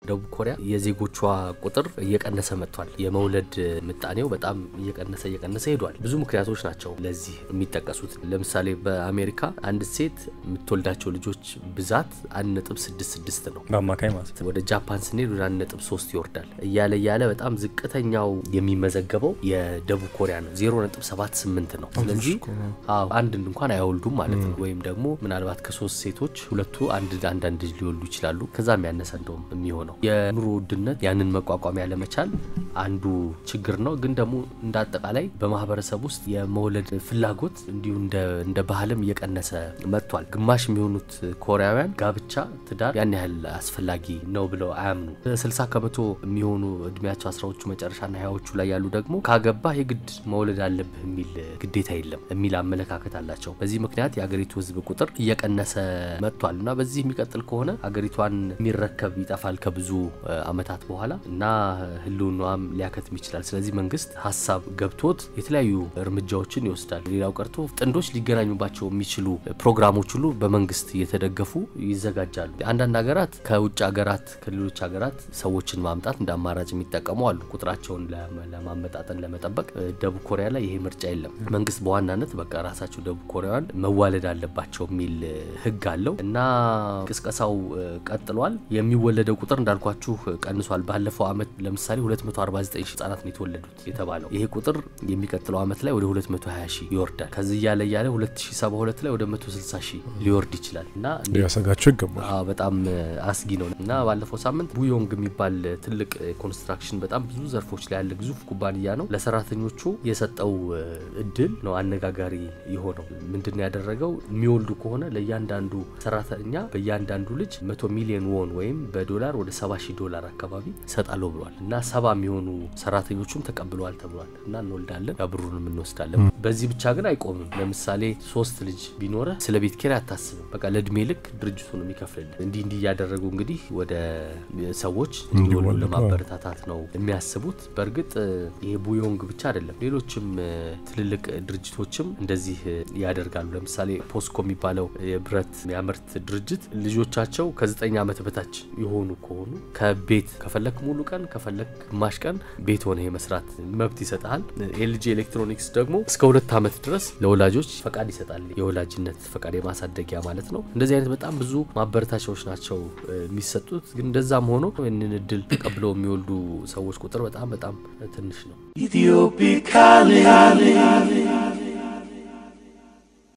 ደቡብ ኮሪያ የዜጎቿ ቁጥር እየቀነሰ መጥቷል። የመውለድ ምጣኔው በጣም እየቀነሰ እየቀነሰ ሄዷል። ብዙ ምክንያቶች ናቸው ለዚህ የሚጠቀሱት። ለምሳሌ በአሜሪካ አንድ ሴት የምትወልዳቸው ልጆች ብዛት አንድ ነጥብ ስድስት ስድስት ነው በአማካይ ማለት ነው። ወደ ጃፓን ስንሄድ ወደ አንድ ነጥብ ሶስት ይወርዳል እያለ እያለ በጣም ዝቅተኛው የሚመዘገበው የደቡብ ኮሪያ ነው ዜሮ ነጥብ ሰባት ስምንት ነው። ስለዚህ አዎ አንድ እንኳን አይወልዱም ማለት ነው። ወይም ደግሞ ምናልባት ከሶስት ሴቶች ሁለቱ አንድ አንዳንድ ልጅ ሊወልዱ ይችላሉ። ከዛም ያነሰ እንደውም የሚሆነው የኑሮ ውድነት ያንን መቋቋም ያለመቻል አንዱ ችግር ነው። ግን ደግሞ እንደ አጠቃላይ በማህበረሰብ ውስጥ የመውለድ ፍላጎት እንዲሁ እንደ ባህልም እየቀነሰ መጥቷል። ግማሽ የሚሆኑት ኮሪያውያን ጋብቻ፣ ትዳር ያን ያህል አስፈላጊ ነው ብለው አያምኑ። ስልሳ ከመቶ የሚሆኑ እድሜያቸው አስራዎቹ መጨረሻና ሀያዎቹ ላይ ያሉ ደግሞ ካገባህ የግድ መውለድ አለብህ የሚል ግዴታ የለም የሚል አመለካከት አላቸው። በዚህ ምክንያት የአገሪቱ ሕዝብ ቁጥር እየቀነሰ መጥቷል እና በዚህ የሚቀጥል ከሆነ አገሪቷን የሚረከብ ይጠፋል ከብዙ ዓመታት በኋላ እና ህልውናዋም ሊያከትም ይችላል። ስለዚህ መንግስት ሀሳብ ገብቶት የተለያዩ እርምጃዎችን ይወስዳል። ሌላው ቀርቶ ጥንዶች ሊገናኙባቸው የሚችሉ ፕሮግራሞች ሁሉ በመንግስት እየተደገፉ ይዘጋጃሉ። አንዳንድ ሀገራት ከውጭ ሀገራት ከሌሎች ሀገራት ሰዎችን ማምጣት እንደ አማራጭ የሚጠቀሙ አሉ። ቁጥራቸውን ለማመጣጠን ለመጠበቅ ደቡብ ኮሪያ ላይ ይሄ ምርጫ የለም። መንግስት በዋናነት በቃ ራሳቸው ደቡብ ኮሪያውያን መዋለድ አለባቸው የሚል ህግ አለው እና ቅስቀሳው ቀጥሏል። የሚወለደው ቁጥር እንዳልኳችሁ ቀንሷል። ባለፈው አመት ለምሳሌ 249 ሺህ ህጻናት ነው የተወለዱት የተባለው። ይሄ ቁጥር የሚቀጥለው አመት ላይ ወደ 220 ሺህ ይወርዳል። ከዚህ እያለ እያለ 2072 ላይ ወደ 160 ሺህ ሊወርድ ይችላል እና ሊያሰጋቸው ይገባል። አዎ በጣም አስጊ ነው እና ባለፈው ሳምንት ቡዮንግ የሚባል ትልቅ ኮንስትራክሽን በጣም ብዙ ዘርፎች ላይ ያለ ግዙፍ ኩባንያ ነው ለሰራተኞቹ የሰጠው እድል ነው አነጋጋሪ የሆነው። ምንድን ነው ያደረገው? የሚወልዱ ከሆነ ለእያንዳንዱ ሰራተኛ በእያንዳንዱ ልጅ መቶ ሚሊዮን ወን ወይም በዶላር ወደ ሰባ ሺህ ዶላር አካባቢ ሰጣለሁ ብሏል እና ሰባ የሚሆኑ ሰራተኞቹም ተቀብለዋል ተብሏል እና እንወልዳለን ብሩንም እንወስዳለን። በዚህ ብቻ ግን አይቆምም። ለምሳሌ ሶስት ልጅ ቢኖረ ስለ ቤት ኪራይ አታስብም። በቃ ለእድሜ ልክ ድርጅቱ ነው የሚከፍልልን። እንዲህ እንዲህ እያደረጉ እንግዲህ ወደ ሰዎች እንዲወልዱ ለማበረታታት ነው የሚያስቡት። በእርግጥ ይሄ ቡዮንግ ብቻ አይደለም፣ ሌሎችም ትልልቅ ድርጅቶችም እንደዚህ ያደርጋሉ። ለምሳሌ ፖስኮ የሚባለው የብረት የሚያመርት ድርጅት ልጆቻቸው ከዘጠኝ ዓመት በታች የሆኑ ከሆኑ ከቤት ከፈለክ ሙሉ ቀን ከፈለክ ግማሽ ቀን ቤት ሆነ የመስራት መብት ይሰጣል። ኤልጂ ኤሌክትሮኒክስ ደግሞ እስከ ሁለት ዓመት ድረስ ለወላጆች ፈቃድ ይሰጣል። የወላጅነት ፈቃድ የማሳደጊያ ማለት ነው። እንደዚህ አይነት በጣም ብዙ ማበረታቻዎች ናቸው የሚሰጡት። ግን እንደዛም ሆኖ ይህንን እድል ተቀብለው የሚወልዱ ሰዎች ቁጥር በጣም በጣም ትንሽ ነው። Ethiopia calling.